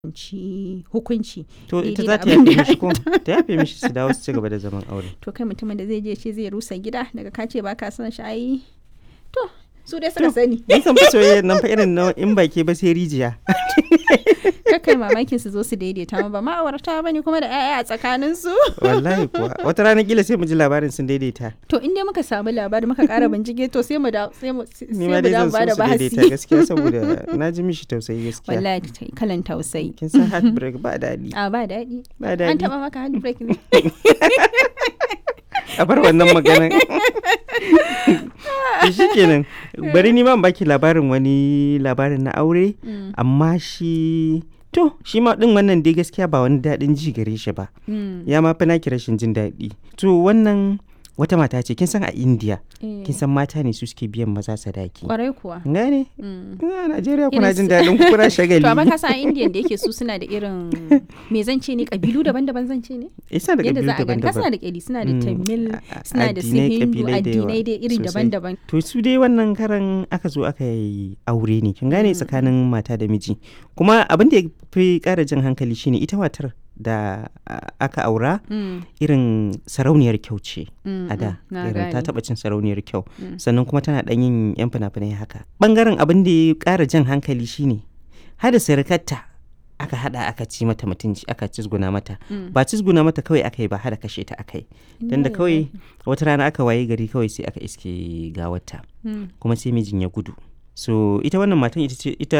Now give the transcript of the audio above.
ci hukunci to ita daidai za da ta abin yafe da mishi ko ta yafe mishi su dawo su ci gaba da zaman aure to kai mutumin da zai je ce zai rusa gida daga ka ce ba ka son shi ai to su dai suka sani Ni san fa soyayya nan fa irin na in baki ba sai rijiya kakai mamakin su zo su daidaita ma ba ma'aurata bane kuma da 'ya'ya a tsakanin su wallahi kuwa wata rana kila sai mu ji labarin sun daidaita to in dai muka samu labari muka kara bincike to sai mu da sai mu sai ni mu ma dai da zan ba so da su daidaita bahasi gaskiya saboda na ji mishi tausayi gaskiya wallahi ta- kalan tausayi kin san heartbreak ba daɗi a ba daɗi ba an daɗi taɓa maka handbrake ne a bar wannan maganan to shi kenan bari ni ma in baki labarin wani labarin na aure Mm, amma shi to shi ma din wannan dai gaskiya ba wani daɗin ji gare shi ba mm, ya ma fi naki rashin jin daɗi to wannan wata mata ce kin san a india eh, kin san mata ne su suke biyan maza sadaki kwarai kuwa gane Mm. a najeriya Irin kuna su- jin daɗin ku kuna shagali to amma ka san a indian da yake su suna da irin me zan ce ne kabilu daban-daban zan ce ne isa da yadda kabilu za a gani ka suna daban-daban da kyali suna da Mm, tamil a- a- suna da su addinai, hindu kabilai da yawa addinai dai iri sosai. daban-daban to su dai wannan karan aka zo aka yi aure ne kin gane tsakanin mata da miji kuma abin da ya fi ƙara jin hankali shine ita matar da a- aka aura Mm, irin sarauniyar kyau ce mm, a da mm, na irin ta gane. taɓa cin sarauniyar kyau Mm. sannan kuma tana ɗan yin yan fina-finai haka ɓangaren abin da ya ƙara jan hankali shine hada sirikarta aka hada aka ci mata mutunci aka cizguna mata Mm. ba cizguna mata kawai aka yi ba hada kashe ta aka yi tunda Inna kawai lillahi. wata rana aka waye gari kawai sai aka iske gawarta Mm. kuma sai mijin ya gudu so ita wannan matan ita ce ita